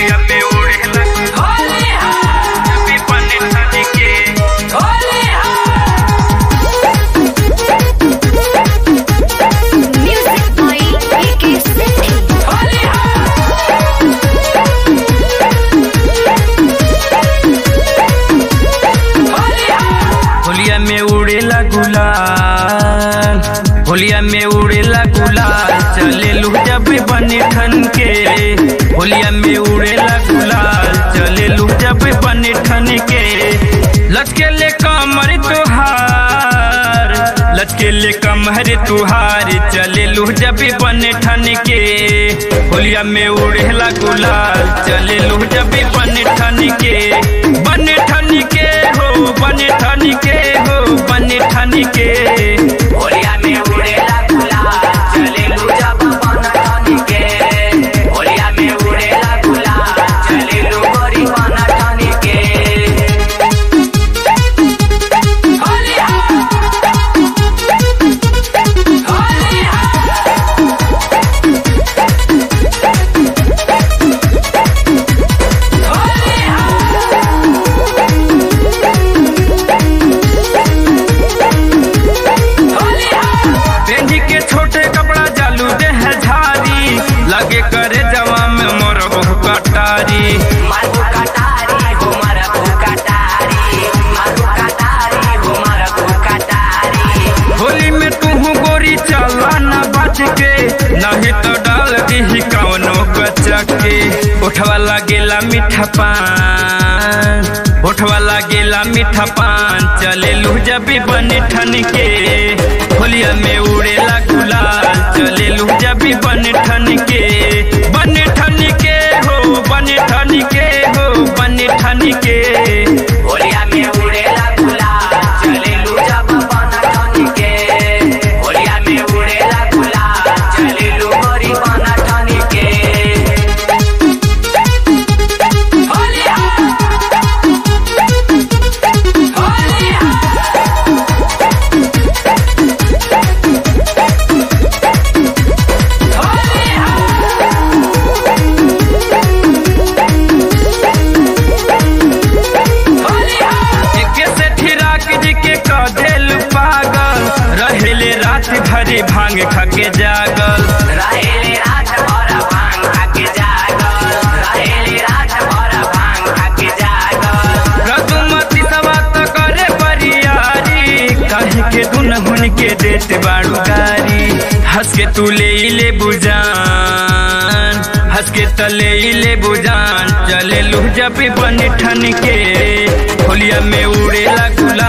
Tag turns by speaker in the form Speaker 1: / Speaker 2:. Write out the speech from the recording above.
Speaker 1: होलिया में उड़ेला विपन नदी के
Speaker 2: Music by AK City.
Speaker 1: होलिया में उड़ेला गुलाल होलिया में उड़ेला गुलाल चले लू जब बने ठन के होलिया में उड़ेला गुलाल चले लू जब बने ठन के लचके ले कमर तुहार लचके ले कमर तुहार चले लू जब बने ठन के होलिया में उड़ेला गुलाल चले लू जब बने ठन के बने ठन के हो बने ठन के हो बने ठन के
Speaker 3: होलिया में उड़ेला गुलाल चले लू जब बन ठन के होलिया में उड़ेला गुलाल चले लू गोरी बन ठन के होलिया होलिया
Speaker 1: पेंजी के छोटे कपड़ा जालू दे है झारी लगे करे जवा में मोर बहु कटारी
Speaker 3: मारू कटारी हो मारू कटारी मारू कटारी हो मारू कटारी
Speaker 1: होली में तू गोरी चला न बच के नहीं तो डाल दी कौनो कचके उठवा लागेला मीठा पान उठवा लागेला मीठा पान चले लू जब बने ठन के होलिया में उड़ेला गुलाल चले लू जब बने ठन के बने ठन के हो बने ठन के हो बने ठन के
Speaker 3: होलिया में उड़ेला गुलाल चले लू जब बन ठन के होलिया में उड़ेला गुलाल चले लू गोरी बन ठन के होलिया होलिया
Speaker 1: एके से ठिराक जी के कदेल पागल रहेले रात भरी भांग खके जागल
Speaker 3: रहेले रात भर भांग खाके जागल रहेले रात भर भांग खाके जागल
Speaker 1: रघुमती सवा तो करे बरियारी कहे के दुन हुन के देत बाड़ू गारी हंस के तू ले ले बुजान हंस के तले ले बुजान चले लू जब बन ठन के होलिया में उड़ेला गुलाल